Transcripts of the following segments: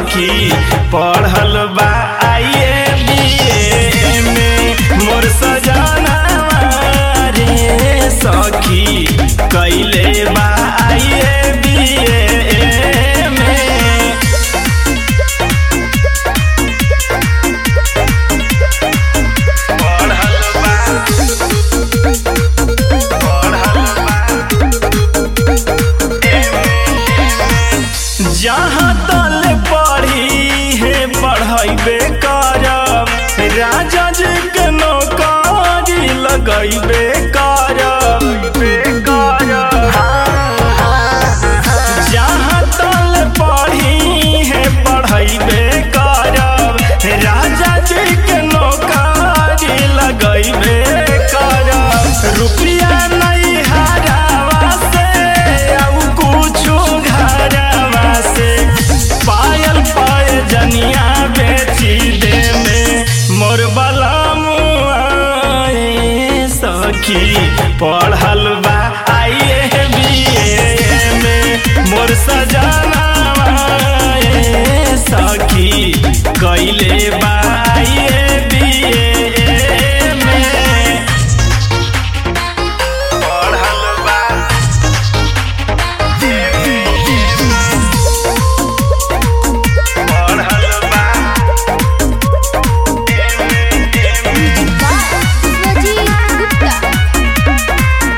सखी पढ़ल बा आइए बीए में मोर सजना रे सखी कैले बा आइए बीए में पढ़ल बा पढ़ल बा जहाँ तल पढ़ी है पढ़ैबे करब राजा जी के नौकरी लगैबे करब जहाँ तल पढ़ी है पढ़ैबे करब राजा जी के नौकरी लगैबे करब रुपया नहीं हरावा से अब कुछो घरवा से पायल पाय जनिया बेची दे में मोर बला सखी पढ़ल बा आइए बीए में मोर सजना सखी कैले बा आइए बीए में पढ़ल बा पढ़ल बा Swajit Gupta.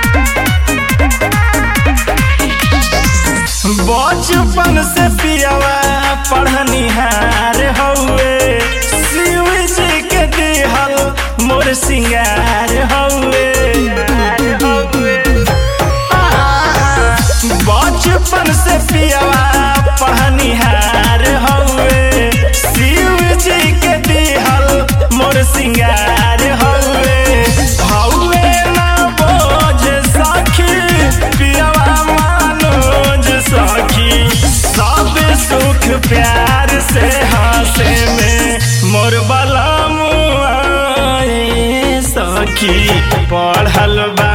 बचपन से पियावा पढ़निहार हौवे शिव जी के दिहल मोर सिंगार हौवे बचपन से पियावा पढ़निहार हौवे शिव जी के दिहल मोर सिंगार हौवे हौवे ना बोझ सखी पियावा मानोज सखी सब सुख प्यार से हंसे में मोर बलम सखी पढ़ल बा